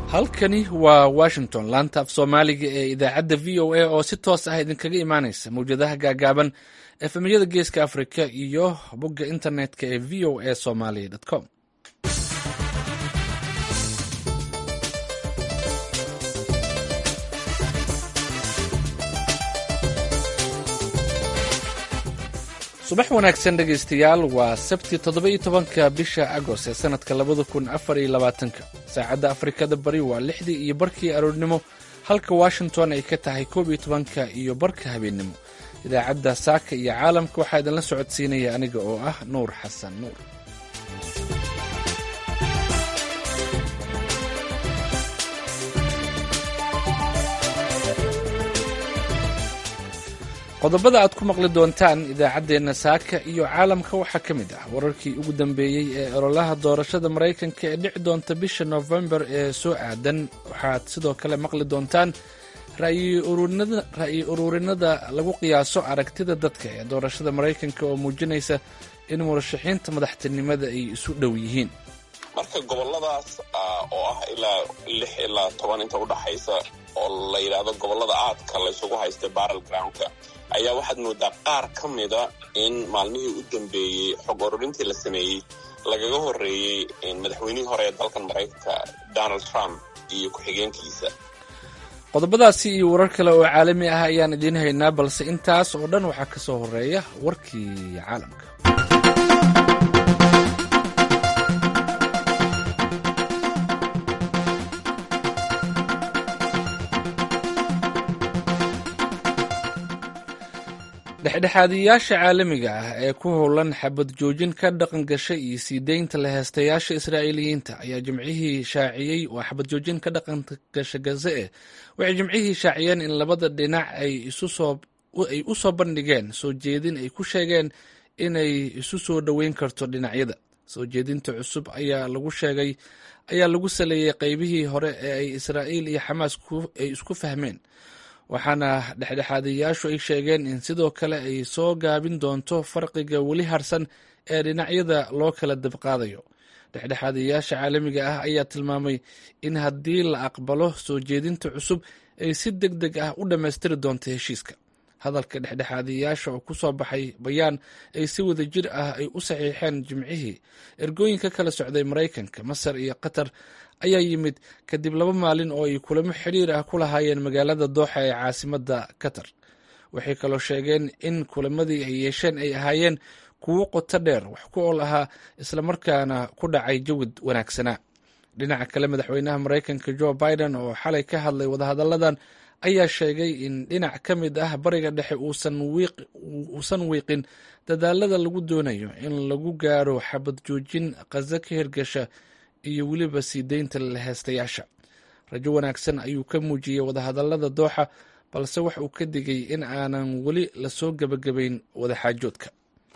halkani waa washington laanta af soomaaliga ee idaacadda v o a oo si toos ah idinkaga imaanaysa mawjadaha gaagaaban efemyada geeska afrika iyo bogga internetka ee v o a somaly com subax wanaagsan dhegaystayaal waa sabti toddoba-iyo tobanka bisha agost ee sanadka labada kun afar iyo labaatanka saacadda afrikada bari waa lixdii iyo barkii aroornimo halka washington ay ka tahay koob iyo tobanka iyo barka habeennimo idaacadda saaka iyo caalamka waxaa idinla socodsiinaya aniga oo ah nuur xasan nuur qodobada aad ku maqli doontaan idaacaddeenna saaka iyo caalamka waxaa ka mid ah wararkii ugu dambeeyey ee ololaha doorashada maraykanka ee dhici doonta bisha nofembar ee soo aadan waxaad sidoo kale maqli doontaan ra'yi ururinada lagu qiyaaso aragtida dadka ee doorashada maraykanka oo muujinaysa in murashaxiinta madaxtinimada ay isu dhow yihiin marka goboladaas oo ah ilaa lix ilaa toban inta udhaxaysa oo la yidhaahdo gobolada aadka laysugu haystay barrel groundka ayaa waxaad moodaa qaar ka mida in maalmihii u dambeeyey xog ururintii la sameeyey lagaga horreeyey madaxweynihii hore ee dalkan maraykanka donald trump iyo ku-xigeenkiisa qodobadaasi iyo warar kale oo caalami ah ayaan idiin haynaa balse intaas oo dhan waxaa ka soo horreeya warkii caalamka dhexdhexaadiyayaasha caalamiga ah ee ku howlan xabad joojin ka dhaqan gashay iyo sii deynta la heestayaasha israa'iiliyiinta ayaa jimcihii shaaciyey waa xabad joojin ka dhaqan gasha gaze eh waxay jimcihii shaaciyeen in labada dhinac ay ay u soo bandhigeen soo jeedin ay ku sheegeen inay isu soo dhoweyn karto dhinacyada soo jeedinta cusub ayaa lagu sheegay ayaa lagu saleeyey qeybihii hore ee ay israa'iil iyo xamaas ay isku fahmeen waxaana dhexdhexaadayaashu ay sheegeen in sidoo kale ay soo gaabin doonto farqiga weli harsan ee dhinacyada loo kala dabqaadayo dhexdhexaadayaasha caalamiga ah ayaa tilmaamay in haddii la aqbalo soo jeedinta cusub ay si deg deg ah u dhammaystiri doonto heshiiska hadalka dhexdhexaadayaasha oo ku soo baxay bayaan ay si wada jir ah ay u saxiixeen jimcihii ergooyinka kala socday maraykanka masar iyo qatar ayaa yimid kadib laba maalin oo ay kulamo xiriir ah ku lahaayeen magaalada dooxa ee caasimadda qatar waxay kaloo sheegeen in kulamadii ay yeesheen ay ahaayeen kuwo qoto dheer wax ku ool ahaa islamarkaana ku dhacay jawid wanaagsanaa dhinaca kale madaxweynaha maraykanka jo biden oo xalay ka hadlay wadahadalladan ayaa sheegay in dhinac ka mid ah bariga dhexe uusan wiiqin dadaalada lagu doonayo in lagu gaaro xabad joojin qaza ka hirgasha iyo weliba sii deynta laheystayaasha rajo wanaagsan ayuu ka muujiyey wadahadallada dooxa balse wax uu ka digay in aanan weli lasoo gebagabayn wadaxaajoodka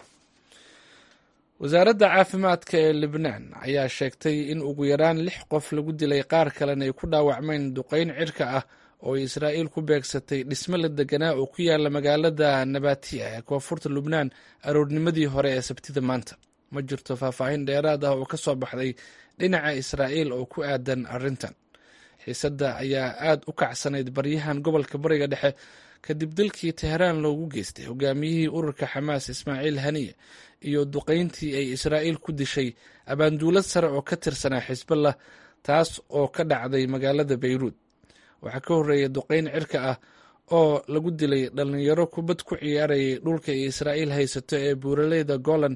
wasaaradda caafimaadka ee libnaan ayaa sheegtay in ugu yaraan lix qof lagu dilay qaar kalena ay ku dhaawacmeen duqeyn cirka ah oo ay israa'iil ku beegsatay dhisme la deganaa oo ku yaala magaalada nabatiya ee koonfurta lubnaan aroornimadii hore ee sabtida maanta ma jirto faahfaahin dheeraad ah oo ka soo baxday dhinaca israa'iil oo ku aadan arrintan xiisadda ayaa aad u kacsanayd baryahan gobolka bariga dhexe kadib dalkii teheraan loogu geystay hogaamiyihii ururka xamaas ismaaciil haniye iyo duqayntii ay israa'iil ku dishay abaanduulad sare oo ka tirsanaa xisballah taas oo ka dhacday magaalada bayruud waxaa ka horreeyay duqayn cirka ah oo lagu dilay dhallinyaro kubad ku ciyaarayay dhulka ay israa'iil haysato ee buuraleyda golan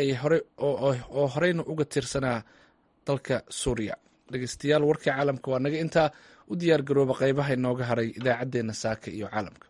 oo horeyna uga tirsanaa dalka suuriya dhegeystayaal warkii caalamka waa naga intaa u diyaar garooba qeybaha inooga haray idaacaddeenna saaka iyo caalamka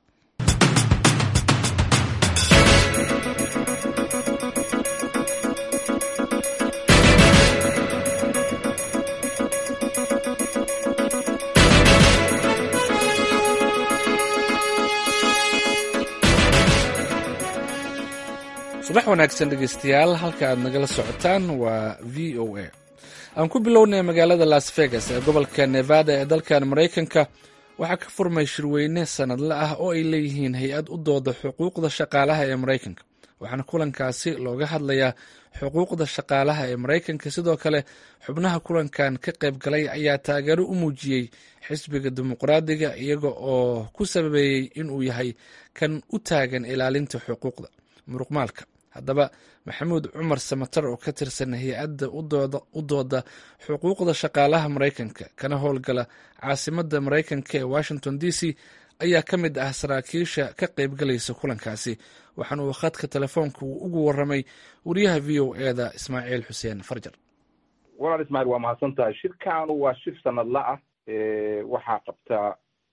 subax wanaagsan dhegeystayaal halka aad nagala socotaan waa v o a aan ku bilownay magaalada las vegas ee gobolka nevada ee dalkan maraykanka waxaa ka furmay shirweyne sanadle ah oo ay leeyihiin hay-ad u dooda xuquuqda shaqaalaha ee maraykanka waxaana kulankaasi looga hadlayaa xuquuqda shaqaalaha ee maraykanka sidoo kale xubnaha kulankan ka qayb galay ayaa taageero u muujiyey xisbiga dimuqraadiga iyaga oo ku sababeeyey inuu yahay kan u taagan ilaalinta xuquuqda muruqmaalka haddaba maxamuud cumar samatar oo ka tirsan hay-adda u dooda xuquuqda shaqaalaha maraykanka kana howlgala caasimadda maraykanka ee washington d c ayaa ka mid ah saraakiisha ka qaybgalaysa kulankaasi waxaana uu khadka telefoonka uu ugu waramay wariyaha v o e da ismaaciil xuseen farjar walaal ismaaciil waa mahadsan tahay shirkaanu waa shir sanadla ah waxaa qabtaa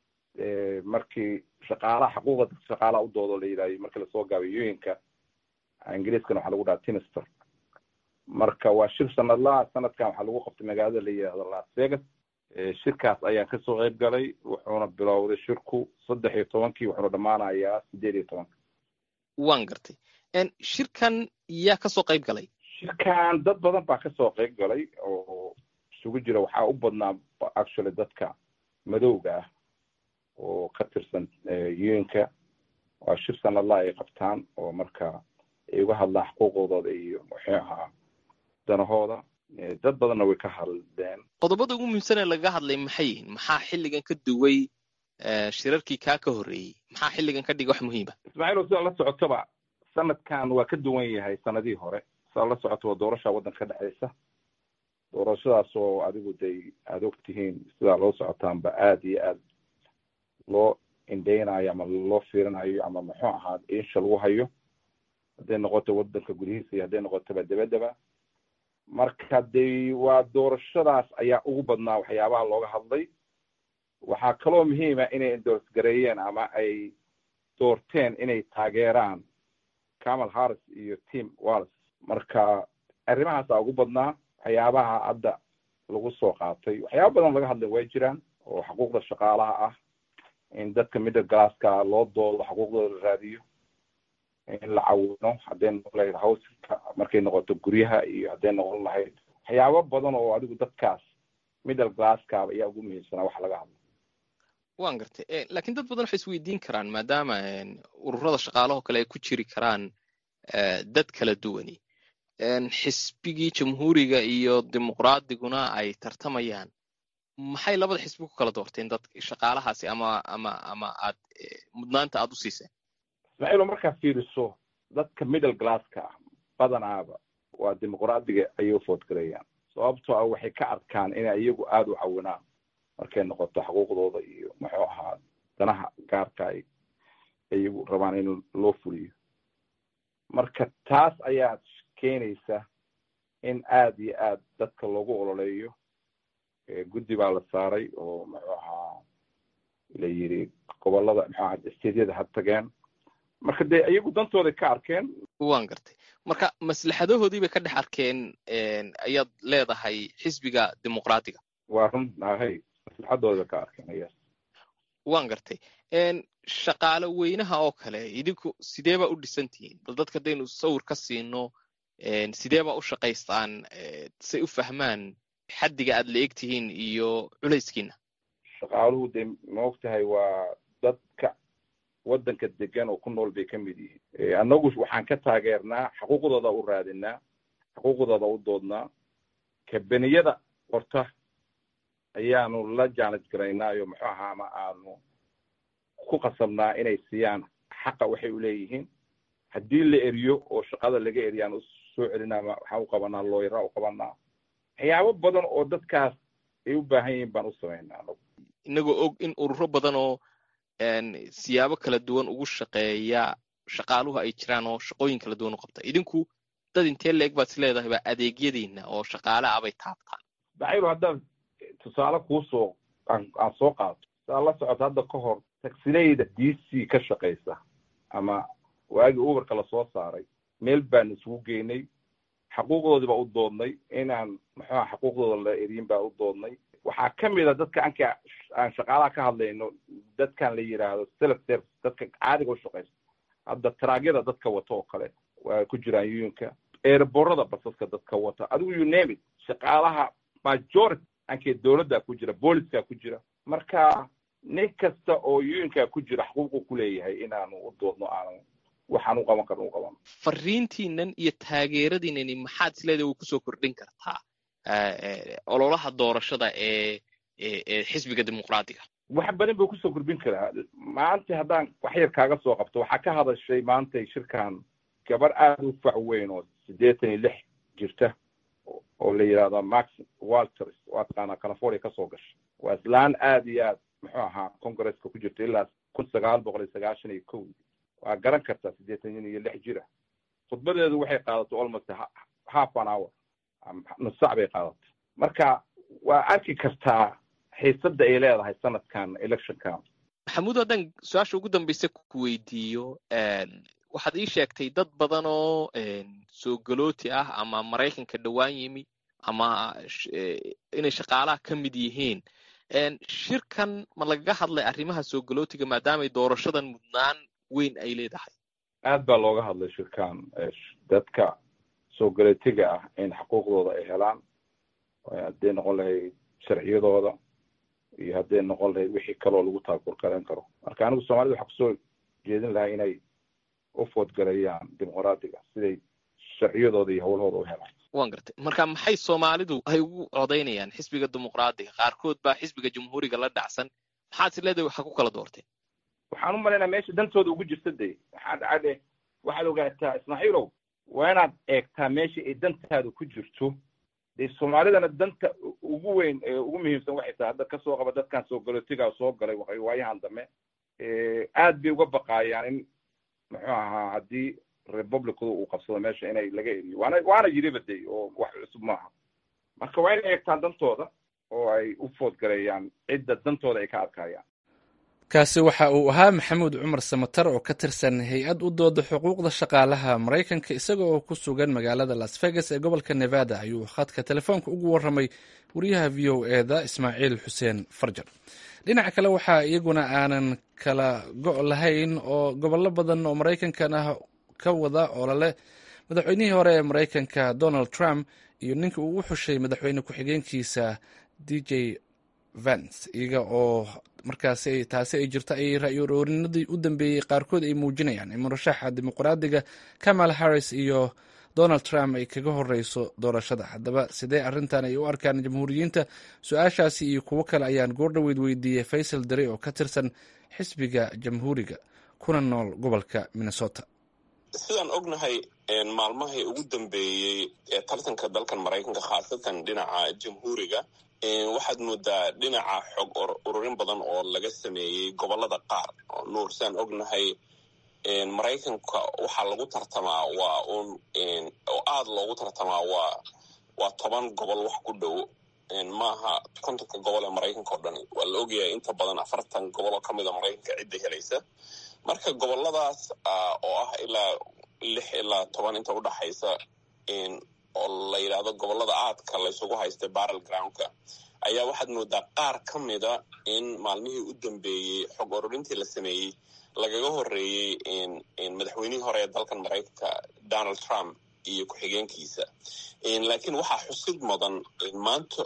markii shaqaalaha xuquuqda dadka shaqaalaha u doodo la yidhahyo markii lasoo gaabay yooyinka ingiriiskana waxaa lagu dhaha timister marka waa shir sanadlaha sanadkan waxaa lagu qabtay magaalada la yidhahdo las vegas shirkaas ayaan kasoo qayb galay wuxuuna bilowday shirku saddex iyo tobankii wuxuuna dhammaanayaa sideed iyo tobanka waan gartay shirkan yaa kasoo qayb galay shirkan dad badan baa kasoo qayb galay oo isugu jira waxaa u badnaa actually dadka madowga ah oo ka tirsan yooyinka waa shir sanadlaha ay qabtaan oo marka ay uga hadlaan xuquuqdooda iyo muxuu ahaa danahooda dad badanna way ka hadleen qodobada ugu muhiimsan ee lagaga hadlay maxay yihiin maxaa xilligan ka duway shirarkii kaa ka horreeyey maxaa xilligan ka dhigay wax muhiima ismaaciil sidaa la socotaba sanadkan waa ka duwan yahay sanadihii hore sidaa la socoto waa doorasha waddanka ka dhexeysa doorashadaas oo adigu day aada og tihiin sidaa loo socotaanba aada iyo aad loo indheynayo ama loo fiirinayo ama muxuu ahaa insha lagu hayo hadday noqoto waddanka gudihiisa iyo hadday noqotoba dabadaba marka de waa doorashadaas ayaa ugu badnaa waxyaabaha looga hadlay waxaa kaloo muhiima inay endors gareeyeen ama ay doorteen inay taageeraan camal harris iyo tim wallis marka arrimahaasa ugu badnaa waxyaabaha hadda lagu soo qaatay waxyaaba badan laga hadlay way jiraan oo xuquuqda shaqaalaha ah in dadka middle glasska loo doodo xuquuqdooda la raadiyo in la cawino hadday noqon lahayd hawska markay noqoto guryaha iyo hadday noqon lahayd waxyaabo badan oo adigu dadkaas middle glasskaaba ayaa ugu muhiimsanaa wax laga hadlo waan gartay lakin dad badan waxay isweydiin karaan maadaama ururada shaqaalahoo kale ay ku jiri karaan dad kala duwani xisbigii jamhuuriga iyo dimuqraadiguna ay tartamayaan maxay labada xisbi ku kala doorteen dad shaqaalahaasi ama ama ama aad mudnaanta aad u siiseen ismaaciilo markaad fiiriso dadka middle glasska ah badanaaba waa dimuqraadiga ayay u foodgalayaan sababtoo ah waxay ka arkaan inay iyagu aada u cawinaan markay noqoto xuquuqdooda iyo muxuu ahaa danaha gaarka ay iyagu rabaan in loo fuliyo marka taas ayaa keenaysa in aada iyo aad dadka loogu ololeeyo guddi baa la saaray oo muxuu ahaa la yidhi gobolada muxuu ahaa steedyada ha tageen marka dee iyagu dantooday ka arkeen waan gartay marka maslaxadahoodii bay ka dhex arkeen ayaad leedahay xisbiga dimuqraadiga waa run ahay maslaxadooda bay ka arkeen yes waan gartay shaqaale weynaha oo kale idinku sidee baa u dhisan tihiin bal dadka haddaynu sawir ka siino sidee baa u shaqaystaan say u fahmaan xaddiga aad la eg tihiin iyo culayskiina shaqaaluhu dee maog tahay waa dadka waddanka degan oo ku nool bay ka mid yihiin annagu waxaan ka taageernaa xuquuqdooda u raadinaa xuquuqdooda u doodnaa kabeniyada qorta ayaanu la jaanaj garaynaayo muxuu ahaa ama aanu ku qasabnaa inay siiyaan xaqa waxay u leeyihiin haddii la eriyo oo shaqada laga eriyaan u soo celinaa waxaan u qabanaa looyara u qabanaa waxyaabo badan oo dadkaas ay u baahan yihiin baan u samaynaa anagu inagoo og in ururo badan oo siyaabo kala duwan ugu shaqeeya shaqaaluhu ay jiraan oo shaqooyin kala duwan u qabta idinku dad intee la eg baad is leedahay baa adeegyadiina oo shaqaale ah bay taabtaan bacayru haddaad tusaale kuusoo aan aan soo qaato saa la socoto hadda ka hor tagsileyda d c ka shaqaysa ama waagii uberka lasoo saaray meel baan isugu geynay xaquuqdoodii baa u doodnay inaan muxuuha xaquuqdooda la eriyin baa u doodnay waxaa ka mid a dadka anka aan shaqaalaha ka hadlayno dadkan la yidhaahdo self service dadka caadiga u shaqaysa hadda taraagyada dadka wata oo kale waa ku jiraan yuyinka eerborada basaska dadka wata adigu you name it shaqaalaha majority ankee dowladdaa ku jira booliskaa ku jira marka nin kasta oo yuyinkaa ku jira xuquuqu ku leeyahay inaanu u doodno aanu waxaan u qaban karno u qabano fariintiinan iyo taageeradiinani maxaad isleedahay way kusoo kordhin kartaa ololaha doorashada ee ee xisbiga dimuqraadiga wax badan buu kusoo kordhin karaa maanta haddaan wax yar kaaga soo qabto waxaa ka hadashay maantay shirkan gabar aada u fac weyn oo siddeetan iyo lix jirta oo la yidhahda max walters waa taqaanaa california kasoo gashay waa islaan aada iyo aad muxuu ahaa congresska ku jirta ilaa kun sagaal boqol iyo sagaashan iyo kow waa garan kartaa siddeetan iyo lix jira khudbadeedu waxay qaadatay almost half an hour nus sac bay qaadatay marka waa arki kartaa xiisadda ay leedahay sanadkan electionkan maxamuud haddaan su-aasha ugu dambaysa ku weydiiyo waxaad ii sheegtay dad badan oo soo galooti ah ama maraykanka dhowaan yimi ama inay shaqaalaha ka mid yihiin shirkan ma lagaga hadlay arrimaha soo galootiga maadaamay doorashadan mudnaan weyn ay leedahay aad baa looga hadlay shirkan dadka soo galootiga ah in xuquuqdooda ay helaan hadday noqon lahayd sharciyadooda iyo hadday noqon lahayd wixii kaloo lagu taakurkarayn karo marka anigu soomaalida waxaa kusoo jeedin lahaa inay u foodgareeyaan dimuqraadiga siday sharciyadooda iyo howlahooda u helaan wan gartay marka maxay soomaalidu ay ugu codaynayaan xisbiga dimuqraadiga qaarkood baa xisbiga jamhuuriga la dhacsan maxaad is leedahay waxa ku kala doorteen waxaan u malaynaa meesha dantooda ugu jirta de waxaa dhacade waxaad ogaataa ismaaciilow waa inaad eegtaa meesha ay dantaada ku jirto dee soomaalidana danta ugu weyn ee ugu muhiimsan waxay tahay hadda kasoo qaba dadkan soo galootigaa soo galay waayahan dambe aad bay uga baqaayaan in muxuu ahaa haddii republicdu uu qabsado meesha inay laga eriyo waana waana yiriba de oo wax cusub maaha marka waa inay eegtaan dantooda oo ay u foodgareeyaan cidda dantooda ay ka adkaayaan kaasi waxa uu ahaa maxamuud cumar samatar oo ka tirsan hay-ad u dooda xuquuqda shaqaalaha maraykanka isaga oo ku sugan magaalada las vegas ee gobolka nevada ayuu khadka telefoonka ugu warramay wariyaha v o eda ismaaciil xuseen farjar dhinaca kale waxaa iyaguna aanan kala go' lahayn oo gobollo badan oo maraykankan ah ka wada olole madaxweynihii hore ee maraykanka donald trump iyo ninka uu u xushay madaxweyne ku-xigeenkiisa d j vance iyaga oo markaasi taasi ay jirto ay ra-yoroorinadii u dambeeyey qaarkood ay muujinayaan in murashaxa dimuqraadiga kamal harris iyo donald trump ay kaga horeyso doorashada haddaba sidee arrintan ay u arkaan jamhuuriyiinta su-aashaasi iyo kuwo kale ayaan goordhoweyd weydiiyey faysal dare oo ka tirsan xisbiga jamhuuriga kuna nool gobolka minnesota sidaan ognahay maalmahii ugu dambeeyey ee tartanka dalkan maraykanka khaasatan dhinaca jamhuuriga waxaad moodaa dhinaca xog ururin badan oo laga sameeyey gobolada qaar oo nuur sidaan ognahay maraykanka waxaa lagu tartamaa waa un oo aada loogu tartamaa waa waa toban gobol wax ku dhow maaha kontonka gobol ee maraykanka oo dhani waa la ogyahay inta badan afartan gobol oo kamid a maraykanka cidda helaysa marka goboladaas oo ah ilaa lix ilaa toban inta udhaxaysa oo la yidhaahdo gobolada aadka laysugu haystay barrel groundka ayaa waxaad moodaa qaar ka mida in maalmihii u dambeeyey xog ururintii la sameeyey lagaga horeeyey madaxweynihii hore ee dalkan maraykanka donald trump iyo ku-xigeenkiisa laakiin waxaa xusid mudan maanta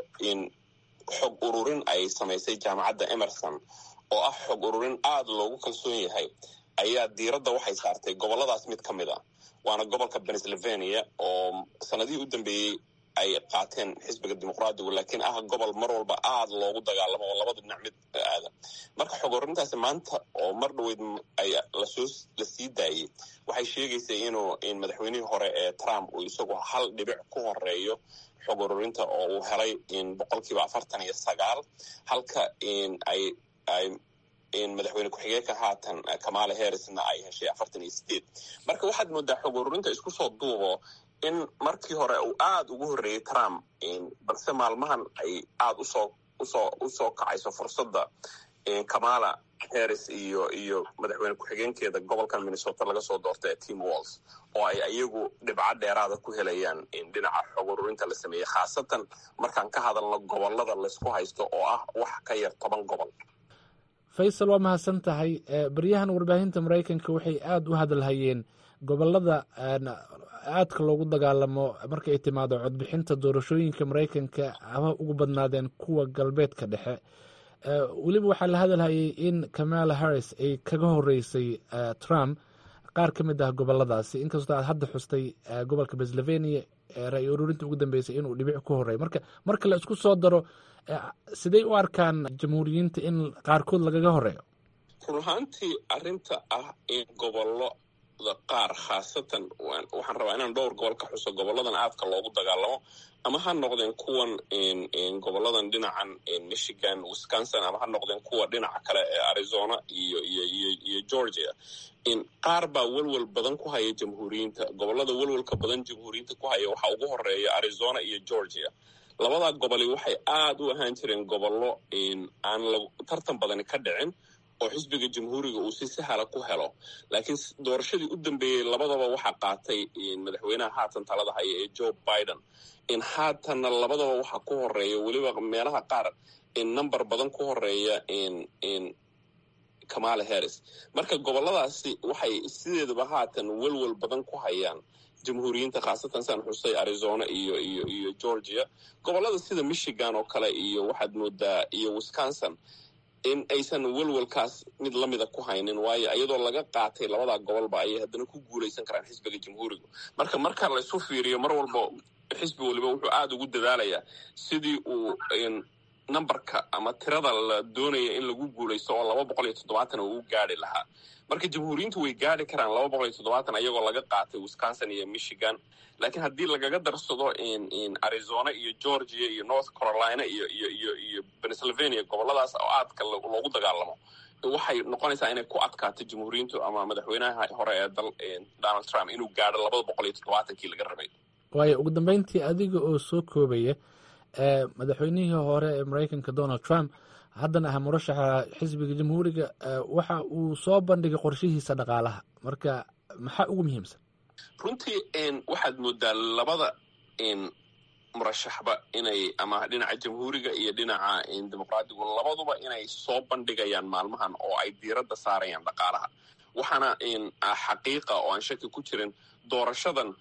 xog ururin ay samaysay jaamacadda emerson oo ah xog ururin aada loogu kalsoon yahay ayaa diiradda waxay saartay goboladaas mid ka mid a waana gobolka pennsylvania oo sanadihii u dambeeyey ay qaateen xisbiga dimuqraadigu laakiin ah gobol mar walba aada loogu dagaalamo oo labada dhinac mid aada marka xog ururintaasi maanta oo mar dhaweyd ay lasoo la sii daayey waxay sheegaysay inuu madaxweynihii hore ee trump uu isagu hal dhibic ku horeeyo xog ururinta oo uu helay boqolkiiba afartan iyo sagaal halka ay ay madaxweyne ku-xigeenka haatan kamala harrisna ay heshay afartan iyo sideed marka waxaad moodaa xog ururinta isku soo duubo in markii hore uu aada ugu horreeyey trump balse maalmahan ay aada usoo usoo usoo kacayso fursadda kamala harris iyo iyo madaxweyne ku-xigeenkeeda gobolkan minnesota laga soo doortay tim walls oo ay iyagu dhibco dheeraada ku helayaan dhinaca xog ururinta la sameeyey khaasatan markaan ka hadalno gobolada laysku haysto oo ah wax ka yar toban gobol faysal waa mahadsan tahay baryahan warbaahinta maraykanka waxay aada u hadalhayeen gobolada aadka loogu dagaalamo marka ay timaado codbixinta doorashooyinka maraykanka ama ugu badnaadeen kuwa galbeedka dhexe weliba waxaa la hadalhayay in kamala harris ay kaga horeysay trump qaar ka mid ah goboladaasi inkastoo aad hadda xustay gobolka pennsylvania ra-y ururinta ugu dambeysay inuu dhibic ku horeey marka marka la isku soo daro siday u arkaan jamhuuriyiinta in qaarkood lagaga horeeyo run ahaantii arrinta ah in gobolada qaar khaasatan waxaan rabaa inaan dhowr gobol ka xuso goboladan aadka loogu dagaalamo ama ha noqdeen kuwan goboladan dhinacan michigan wisconsin ama ha noqdeen kuwa dhinaca kale ee arizona iyo iyo iyo georgia qaar baa welwel badan ku haya jamhuuriyiinta gobolada welwelka badan jamhuuriyiinta ku haya waxaa ugu horeeya arizona iyo georgia labadaa goboli waxay aada u ahaan jireen gobollo aan tartan badani ka dhicin oo xisbiga jamhuuriga uu si sahala ku helo laakiin doorashadii u dambeeyey labadaba waxaa qaatay madaxweynaha haatan talada haya ee joe biden in haatanna labadaba waxaa ku horeeya weliba meelaha qaar in number badan ku horeeya kamala harris marka goboladaasi waxay sideedaba haatan welwel badan ku hayaan jamhuuriyiinta khaasatan saan xusay arizona iyo iyo iyo georgia gobolada sida michigan oo kale iyo waxaad moodaa iyo wisconsin in aysan welwelkaas mid lamida ku haynin waayo iyadoo laga qaatay labadaa gobolba ayay haddana ku guulaysan karaan xisbiga jamhuuriga marka marka laysu fiiriyo mar walba xisbi waliba wuxuu aada ugu dadaalayaa sidii uu numberka ama tirada la doonaya in lagu guulaysto oo laba boqol iyo toddobaatan uu u gaari lahaa marka jamhuuriyiintu way gaari karaan laba boqol iyo toddobaatan ayagoo laga qaatay wisconsin iyo michigan laakiin haddii lagaga darsado arizona iyo georgia iyo north carolina iyo iyo iyo iyo pennsylvania goboladaas oo aadka loogu dagaalamo waxay noqonaysaa inay ku adkaato jamhuuriyiintu ama madaxweynaha hore ee dal donald trump inuu gaadho labada boqol iyo toddobaatankii laga rabay waayo ugu dambeyntii adiga oo soo koobaya madaxweynihii hore ee maraykanka donald trump haddana ah murashaxa xisbiga jamhuuriga waxa uu soo bandhigay qorshihiisa dhaqaalaha marka maxaa ugu muhiimsan runtii waxaad moodaa labada murashaxba inay ama dhinaca jamhuuriga iyo dhinaca dimuqraadigu labaduba inay soo bandhigayaan maalmahan oo ay diiradda saarayaan dhaqaalaha waxaana xaqiiqa oo aan shaki ku jirin doorashadan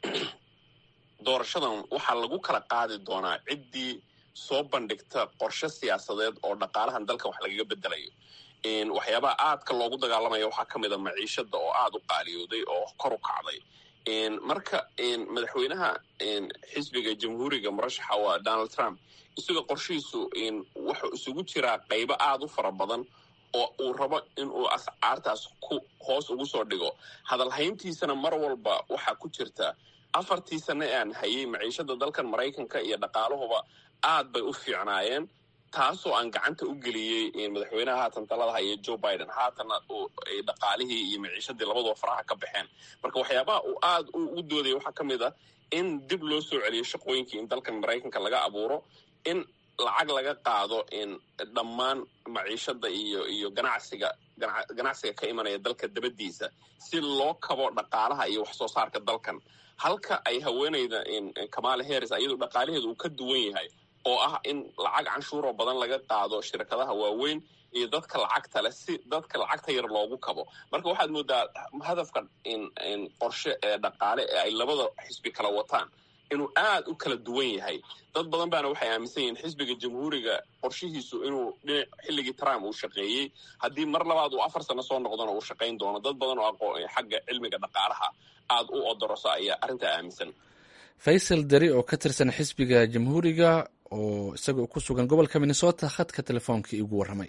doorashadan waxaa lagu kala qaadi doonaa ciddii soo bandhigta qorshe siyaasadeed oo dhaqaalahan dalkan wax lagaga bedelayo waxyaabaha aadka loogu dagaalamaya waxaa ka mid a maciishada oo aada u qaaliyooday oo kor u kacday marka madaxweynaha xisbiga jamhuuriga murashaxa waa donald trump isagoo qorshihiisu wuxuu isugu jiraa qaybo aada u fara badan oo uu rabo inuu ascaartaas ku hoos ugu soo dhigo hadalhayntiisana mar walba waxaa ku jirta afartii sane aan hayay maciishada dalkan maraykanka iyo dhaqaaluhuba aad bay u fiicnaayeen taasoo aan gacanta u geliyey madaxweynaha haatan talada haya joe biden haatanna dhaqaalihii iyo maciishadii labaduba faraha ka baxeen marka waxyaabaha uu aad u doodaya waxaa ka mid ah in dib loo soo celiyo shaqooyinkii in dalkan maraykanka laga abuuro in lacag laga qaado dhammaan maciishada iyo iyo ganacsiga ganacsiga ka imanaya dalka dabadiisa si loo kabo dhaqaalaha iyo wax soo saarka dalkan halka ay haweeneyda kamala harris ayadu dhaqaalaheedu uu ka duwan yahay oo ah in lacag canshuuroo badan laga qaado shirkadaha waaweyn iyo dadka lacagta leh si dadka lacagta yar loogu kabo marka waxaad moodaa hadafka qorshe ee dhaqaale ee ay labada xisbi kala wataan inuu aad u kala duwan yahay dad badan baana waxay aaminsan yihiin xisbiga jamhuuriga qorshihiisu inuu dhinac xilligii trump uu shaqeeyey haddii mar labaad uu afar sano soo noqdona uu shaqayn doono dad badan oo aqoon xagga cilmiga dhaqaalaha aada u odorosa ayaa arrintaa aaminsan faysal dari oo ka tirsan xisbiga jamhuuriga oo isagoo ku sugan gobolka minnesota khadka telefoonkai igu warramay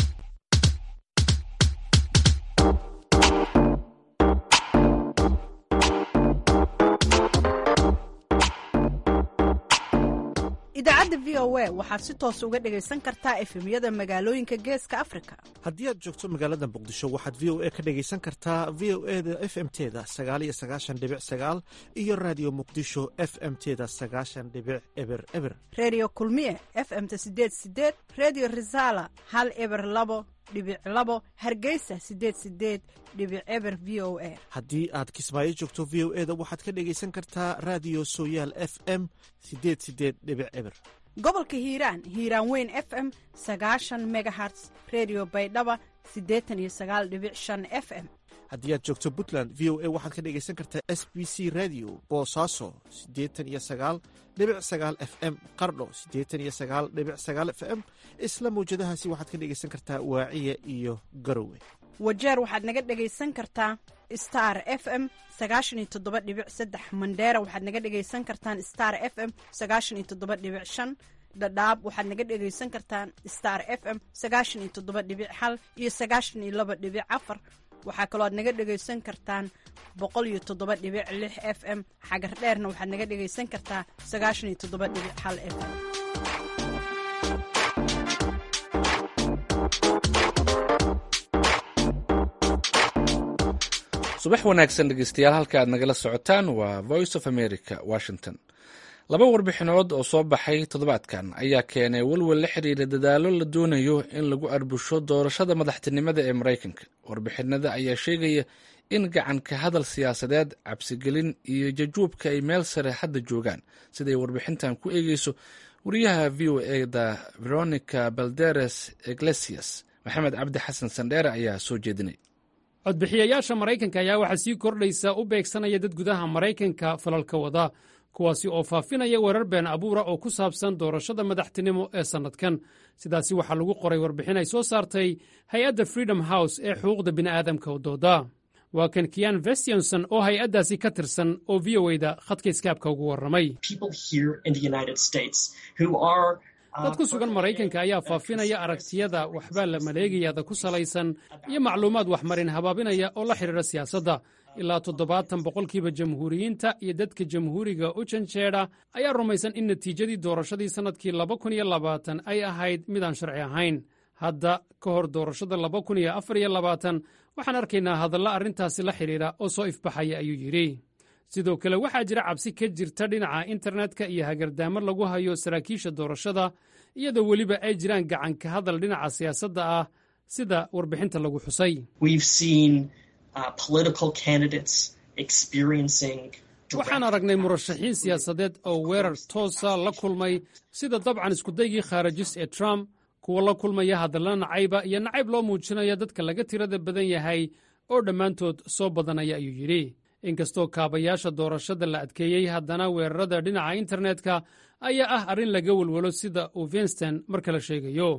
idaacadda v o a waxaad si toos uga dhegaysan kartaa efemyada magaalooyinka geeska afrika haddii aad joogto magaalada muqdisho waxaad v o a ka dhegaysan kartaa v o e da f m teda sagaaliyo sagaashan dhibic sagaal iyo raadiyo muqdisho f m teda sagaashan dhibic eber eber reediyo kulmiye f m-ta sideed sideed reediyo risala hal eber labo dhibic labo hargeysa sideed sideed dhibic eber v o a haddii aad kismaayo joogto v o e da waxaad ka dhegaysan kartaa raadiyo sooyaal f m sideed sideed dhibic eber gobolka hiiraan hiiraan weyn f m sagaashan megaherts redio baydhaba siddeetan iyo sagaal dhibic shan f m haddii aad joogto puntland v o a waxaad ka dhegaysan kartaa s b c radio boosaaso siddeetan iyo sagaal dhibic sagaal f m qardho siddeetan iyo sagaal dhibic sagaal f m isla mawjadahaasi waxaad ka dhegaysan kartaa waaciya iyo garowe wajeer waxaad naga dhegaysan kartaa star f m sagaashan iyo toddoba dhibic saddex mandheera waxaad naga dhegaysan kartaan star f m sagaashan iyo toddoba dhibic shan dhadhaab waxaad naga dhegaysan kartaan star f m sagaashan iyo toddoba dhibic hal iyo sagaashan iyo laba dhibic afar waxaa kaloo aad naga dhegaysan kartaan boqol iyo toddoba dhibic lix f m xagar dheerna waxaad naga dhegaysan kartaa sagaashan iyo toddoba dhibic hal f m subax wanaagsan dhegeystayaal halka aad nagala socotaan waa voice of america washington laba warbixinood oo soo baxay toddobaadkan ayaa keenay welwel la xiriira dadaalo la doonayo in lagu arbusho doorashada madaxtinimada ee maraykanka warbixinada ayaa sheegaya in gacanka hadal siyaasadeed cabsigelin iyo jajuubka ay meel sare hadda joogaan siday warbixintan ku eegeyso wariyaha v o eda veronica balderes iglesias maxamed cabdi xasan sandheere ayaa soo jeedinay codbixiyayaasha maraykanka ayaa waxaa sii kordhaysa u beegsanaya dad gudaha maraykanka falalka wada kuwaasi oo faafinaya weerar been abuura oo ku saabsan doorashada madaxtinimo ee sannadkan sidaasi waxaa lagu qoray warbixin ay soo saartay hay-adda freedom house ee xuquuqda bini'aadamka u dooda waa kan kiyan vestionson oo hay-addaasi ka tirsan oo v o eda khadka iskaabka ugu warramay dad ku sugan maraykanka ayaa faafinaya aragtiyada waxbaa la maleegayada ku salaysan iyo macluumaad waxmarin habaabinaya oo la xidhiidha siyaasadda ilaa toddobaatan boqolkiiba jamhuuriyiinta iyo dadka jamhuuriga u janjeedha ayaa rumaysan in natiijadii doorashadii sannadkii laba kun iyo labaatan ay ahayd midaan sharci ahayn hadda ka hor doorashada laba kun iyo afar iyo labaatan waxaan arkaynaa hadalla arrintaasi la xidhiidha oo soo ifbaxaya ayuu yidhi sidoo kale waxaa jira cabsi ka jirta dhinaca internetka iyo hagardaamo lagu hayo saraakiisha doorashada iyadoo weliba ay jiraan gacanka hadal dhinaca siyaasadda ah sida warbixinta lagu xusay waxaan aragnay murashaxiin siyaasadeed oo weerar toosa la kulmay sida dabcan iskudaygii khaarajis ee trump kuwa la kulmaya hadalla nacayba iyo nacayb loo muujinaya dadka laga tirada badan yahay oo dhammaantood soo badanaya ayuu yidhi inkastoo kaabayaasha doorashada la adkeeyey haddana weerarada dhinaca internetka ayaa ah arrin laga welwelo sida uu vinston marka la sheegayo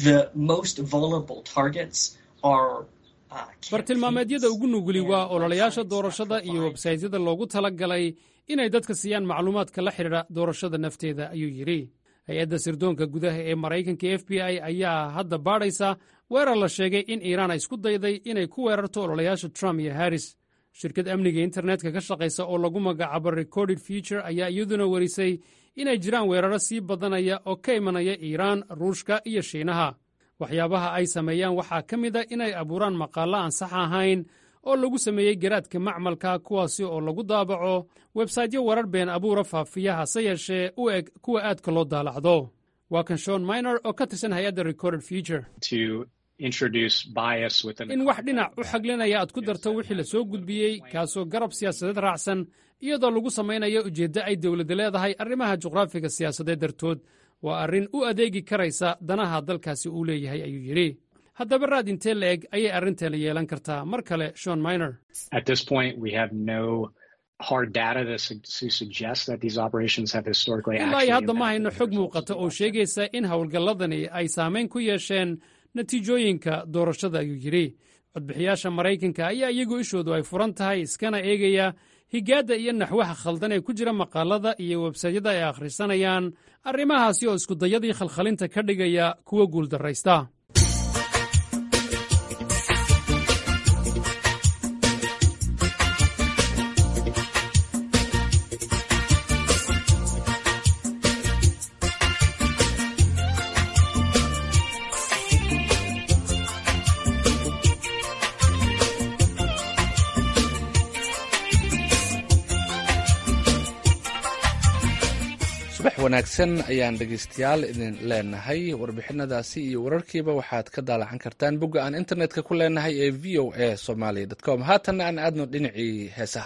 bartilmaameedyada ugu nuguli waa ololayaasha doorashada iyo websaytyada loogu tala galay inay dadka siiyaan macluumaadka la xidhiidha doorashada nafteeda ayuu yidhi hay-adda sirdoonka gudaha ee maraykanka f b i ayaa hadda baadhaysa weerar la sheegay in iiraan ay isku dayday inay ku weerarto ololayaasha trump iyo harris shirkad amniga internetka ka shaqaysa oo lagu magacaabo recorded future ayaa iyaduna warisay inay jiraan weeraro sii badanaya oo ka imanaya iiraan ruushka iyo shiinaha waxyaabaha ay sameeyaan waxaa ka mid a inay abuuraan maqaallo aan sax ahayn oo lagu sameeyey garaadka macmalka kuwaasi oo lagu daabaco websaytyo warar been abuura faafiya hase yeeshee u eg kuwa aadka loo daalacdo waa kan shon minor oo ka tirsan hay-adda recorded future in wax dhinac u xaglinaya aad ku darto wixii la soo gudbiyey kaasoo garab siyaasadeed raacsan iyadoo lagu samaynayo ujeeddo ay dowladda leedahay arrimaha juqraafiga siyaasadeed dartood waa arrin u adeegi karaysa danaha dalkaasi uu leeyahay ayuu yidhi haddaba raad intee la eg ayay arrinteena yeelan kartaa mar kale shon minor ilaa iyo hadda ma hayno xog muuqata oo sheegaysa in howlgalladani ay saamayn ku yeesheen natiijooyinka doorashada ayuu yidhi codbixiyaasha maraykanka ayaa iyagu ishoodu ay furan tahay iskana eegaya higaadda iyo naxwaha khaldan ee ku jira maqaalada iyo websaytyada ay akhrisanayaan arrimahaasi oo iskudayadii khalkhalinta ka dhigaya kuwa guuldarraysta subax wanaagsan ayaan dhegeystayaal idin leenahay warbixinadaasi iyo wararkiiba waxaad ka daalacan kartaan bogga aan internetka ku leenahay ee v o a somalia com haatanna aan aadno dhinacii heesaha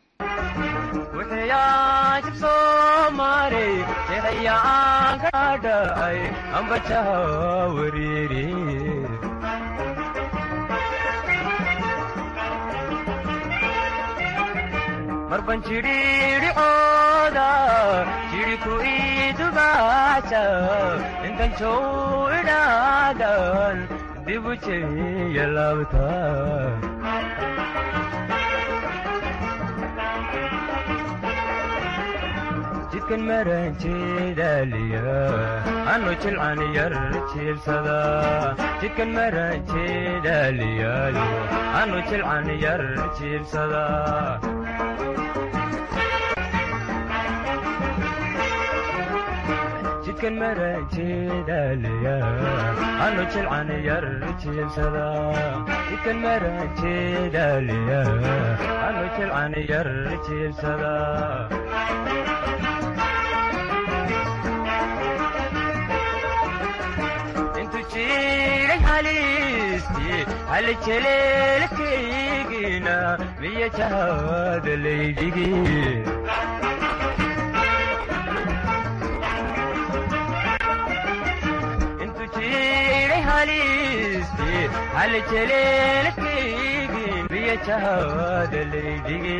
marban jidhiidhicooda jidhiku idugaasa intan jow idhaadan dibu jeya laabta jidkan maranjeedaliya anu jilcan yar jiibsada jidkan maranjeedaliyayo anu jilcan yar jiibsada jidkan maranjeedaliya anu jilcan yar jiibsada jidkan maranjeedaliya anu jilcan yar jiibsada intu jiray haliistii hal jeleelkaygina miya jahada laydhigi intu jiray haliistii hal jeleelkaygi miya jahada laydhigi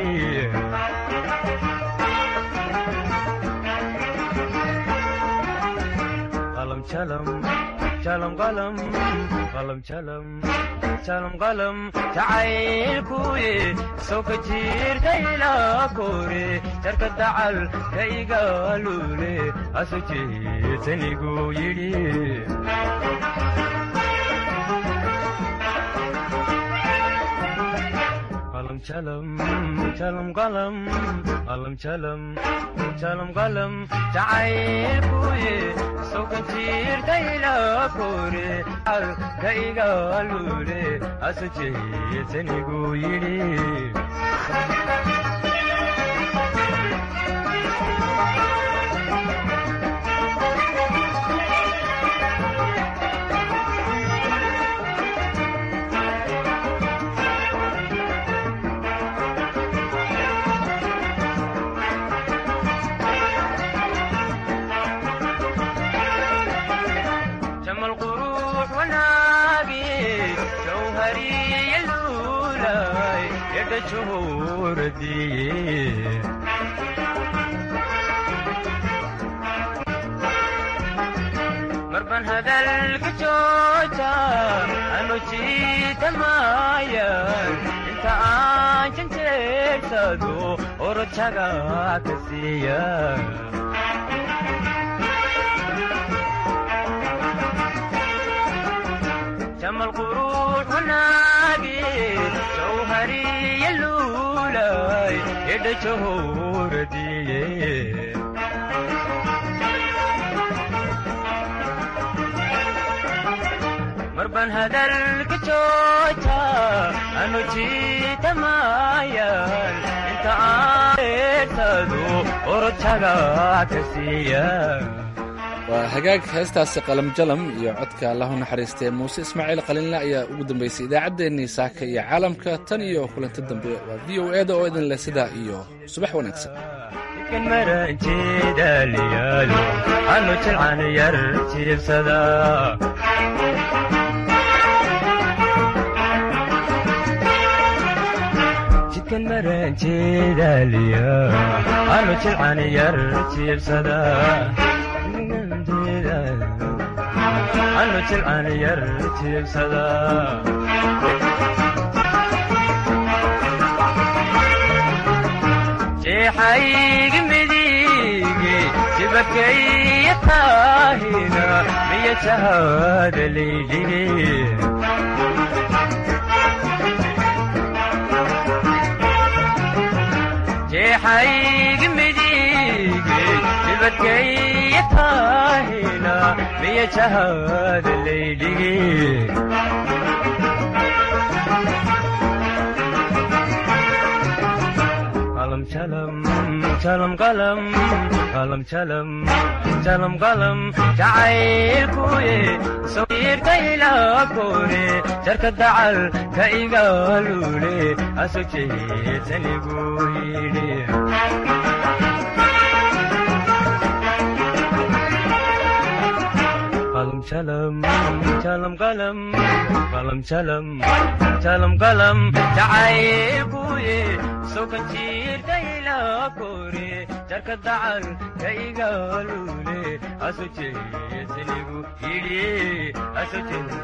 qalam jalam jalam qalam qalam jalam jalam qalam jacaylkuye soo ka jiirta ilaa kore jarka dacal ka igaalule aso jeetanigu yidhi qalam jalam jalam qalam qalam jalam jalam qalam jacaylkuye soo ka jiirta ilaa kore al ka igaalule aso jeetanigu yidhi جمال قروح وناقي جوهري اللولاي يد شهور دي مربان هذا الكجوجة أنو جيت مايا انت عاجن تيرتدو ورتشاقا كسيا جمال قروح وناقي جوهري اللولاي يد شهور دي مربان هذا الكجوجة أنو جيت مايال انت عايتدو ورتشاقا كسيا waa hagaag heestaasi qalam jalam iyo codka allahu naxariistee muuse ismaaciil qalinle ayaa ugu dambeysay idaacaddeenii saaka iyo caalamka tan iyo kulanti dambe waa v o eda oo idin leh sidaa iyo subax wanaagsan kan maranjeedaliyaalo anu jilcan yar jiibsada jidkan maranjeedaliya anu jilcan yar jiibsada anu jilcan yar jiibsada jeexaygi midigi jibakaya taahina miya jahada laydhigi jeexaygi midigi jibakaya taahina miya jahada laydhigi qalam jalam jalam qalam qalam jalam jalam qalam jacaylkuye soo jiirta ilaa kore jarka dacal ka igaalule aso jeetanigu yidhi qalam jalam jalam qalam qalam jalam jalam qalam jacaylkuye soo ka jiirta ilaa kore jarka dacal ka igaalule aso jeetanigu yidhi aso jeetanigu